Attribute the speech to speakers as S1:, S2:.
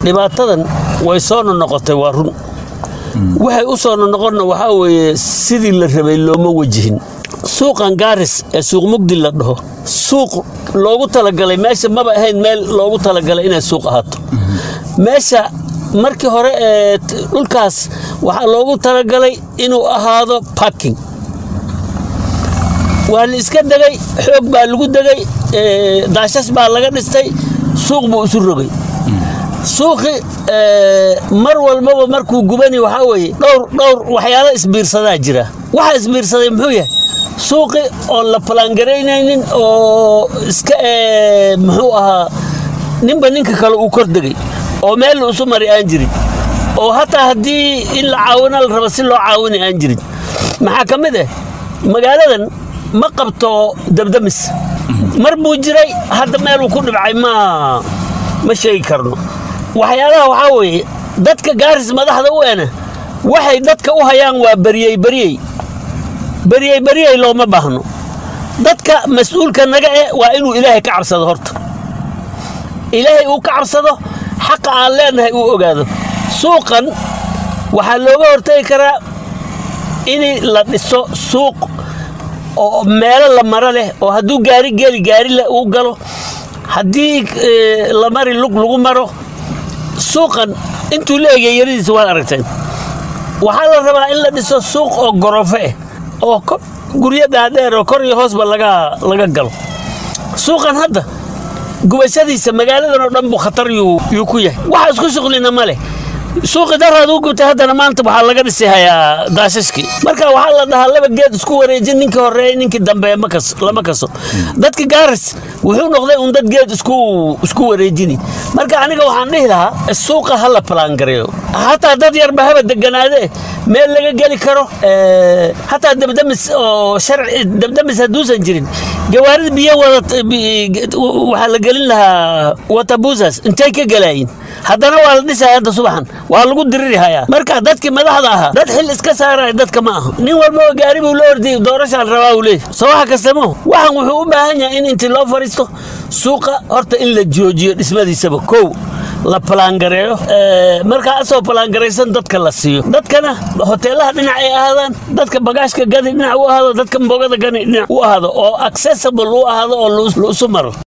S1: dhibaatadan way soo nonoqotay waa run waxay u soo nonoqonna waxaa weeye sidii la rabay looma wajihin suuqan gaaris ee suuq mugdi la dhaho suuq loogu talagalay meesha maba ahayn meel loogu talagalay inay suuq ahaato meesha markii hore ee dhulkaas waxaa loogu talagalay inuu ahaado parking waa la iska degay xoog baa lagu degay daashas baa laga dhistay suuq buu isu rogay suuqi mar walbaba markuu gubani waxaa weeye dhowr dhowr waxyaalo isbiirsadaa jira waxa isbiirsaday muxuu yahay suuqi oon la palaangaraynaynin oo iska muxuu ahaa ninba ninka kale uu kor degay oo meel la isu mari aan jirin oo hataa haddii in la caawina la rabo si loo caawina aan jirin maxaa ka mid ah magaaladan ma qabto dabdamis mar buu jiray hadda meeluu ku dhibcay ma ma sheegi karno waxyaalaha waxaa weeye dadka gaaris madaxda u ena waxay dadka u hayaan waa baryey baryey baryey baryey looma baahno dadka mas-uulka naga eh waa inuu ilaahay ka cabsado horta ilaahay uu ka cabsado xaqa aan leenahay uu ogaado suuqan waxaa looga hortagi karaa in la dhiso suuq oo meelo la maro leh oo hadduu gaari geli gaari uu galo haddii la mari lug lagu maro suuqan intuu la egay yaridiisa waad aragteen waxaa la rabaa in la dhiso suuq oo gorofo ah oo guryo dhaadheer oo kor iyo hoosba laga laga galo suuqan hadda gubashadiisa magaaladan oo dhan buu khatar yuu ku yahay waxa isku shuqlina ma leh suuqi daraad u gubtay haddana maanta waxaa laga dhisi hayaa daashashkii marka waxaa la dhahaa laba geed isku wareejin ninkii horeeyey ninkii dambe lama kaso dadka gaaris wuxuu noqday un dad geed isku isku wareejini marka aniga waxaan dhihi lahaa suuqa ha la palaangareeyo hataa dad yarba haba deganaade meel laga geli karo hataa dabdamis oo sharci dabdamis hadduusan jirin gawaarida biyo wada waxaa la gelin lahaa watabusas intay ka gelaayin haddana waa la dhisaya hadda subaxan waa lagu diriri hayaa marka dadkii madaxda ahaa dad xil iska saaraya dadka ma aha nin walbaba gaari buu la ordiyay doorashaan rabaa uu leeyahy soo waxa kastamo waxan wuxuu u baahan yahay in intii loo fariisto suuqa horta in la joojiyo dhismadiisaba kow la palaangareeyo markaa asoo palaangaraysan dadka la siiyo dadkana hoteelaha dhinac ay ahaadaan dadka bagaashka gadi dhinac u ahaado dadka mbogada gani dhinac u ahaado oo accessible u ahaado oo la isu maro